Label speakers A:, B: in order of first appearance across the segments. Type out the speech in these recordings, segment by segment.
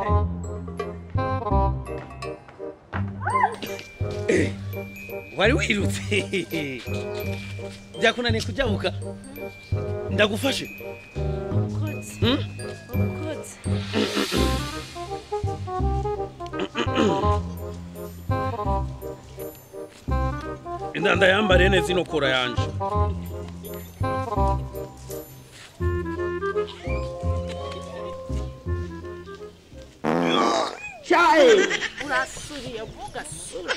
A: wari wirutse byakunaniye kujabuka ndagufashe
B: Ubukozi.
A: Hmm?
B: Ubukozi.
A: indanda yambariye neza ino kora yanje
B: Urasuriye ugasura.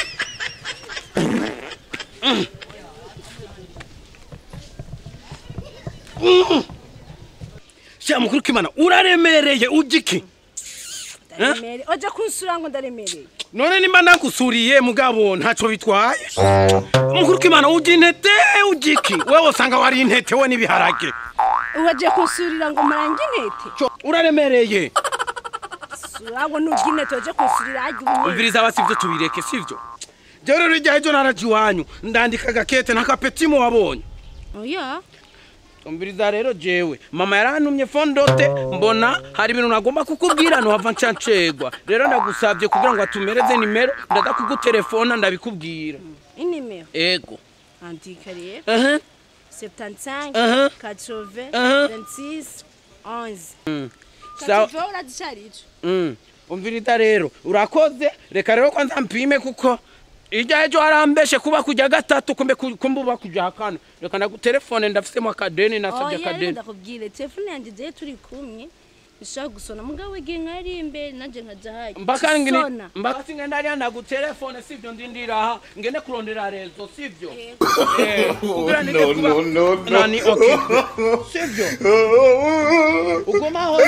A: sha mukuru k'imana uraremereye ujiki
B: Ndaremereye. Oje kunsura ngo ndaremereye.
A: none nimba nagusuriye mugabo ntacyo bitwaye mukuru k'imana ujya intete ujiki wewe usanga wari intete we n'ibiharage
B: Uraje kunsurira ngo marange intete.
A: uraremereye
B: Sura ngo nugi intete oje kunsurira ajya ubunye.
A: umviriza aba sivyo tubireke sivyo jewe rero irya ejo naraje iwanyu ndandika agakete n'akapetimu wabonye
B: Oya.
A: umviriza rero jewe mama yarantumye fondote mbona hari ibintu nagomba kukubwira ntuhava ncancegwa rero ndagusabye kugira ngo atumereze nimero ndaza kugutelefona ndabikubwira
B: Inimero.
A: ego
B: Andika rero.
A: Aha.
B: 75
A: Uh-huh.
B: 80
A: Uh-huh.
B: 26 11.
A: Sawa.
B: Kativo urazishari ico.
A: Mm. umviriza rero urakoze reka rero kwanza mpime kuko irya ejo harambeshe kuba kujya gatatu kumbe ku- kumbe uba kujya kane reka ndagutelefone ndafisemo akadeni nasabye
B: Oya rero
A: akadeni
B: ndakubwire telefone yanjye je turi kumwe. Nshaka gusona mugabo igihe nkari imbere nanje nkaja hayi.
A: mbaka ngini
B: Sona.
A: mbaka singenda ariya ndagutelefone sivyo ndindira aha ngende kurondera rezo sivyo
B: Yego.
A: Eh, kugira nige
C: no,
A: kuba-
C: no, no, no.
A: nani okay sivyo uguma aho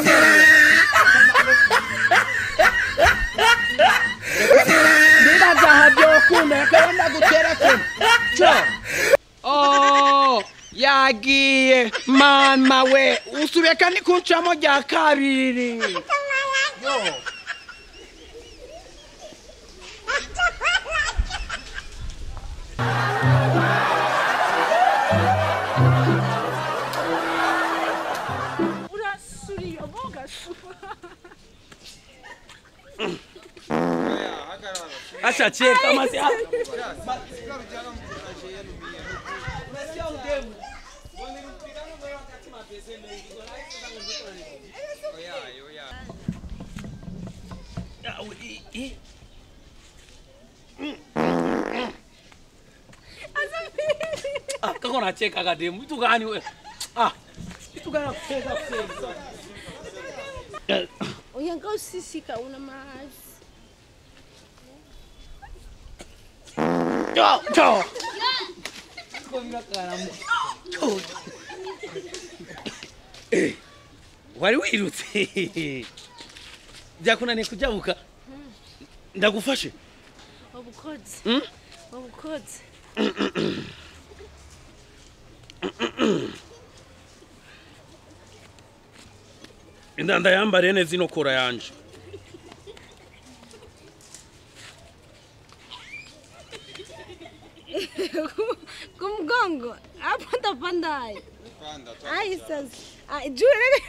A: ndibagaha byokunda reka ndagutelefone cyo Oh, yagiye mama we usubiye kandi kuncamo rya kabiri yo
B: Urasuriye bogasura.
A: acha cheka masi Ah, kako nacheka kademu vitu gani we ah vitu gani nakucheza kucheza
B: Oya ngao sisika una mazi.
A: Yo, yo. Eh, wari wirutse byakunaniye kujabuka ndagufashe
B: Ubukozi.
A: Hmm?
B: Ubukozi.
A: indanda yambariye neza ino kora yanje
B: Kumgongo. Hapo ndapanda hai. Ai sasa. Ai juu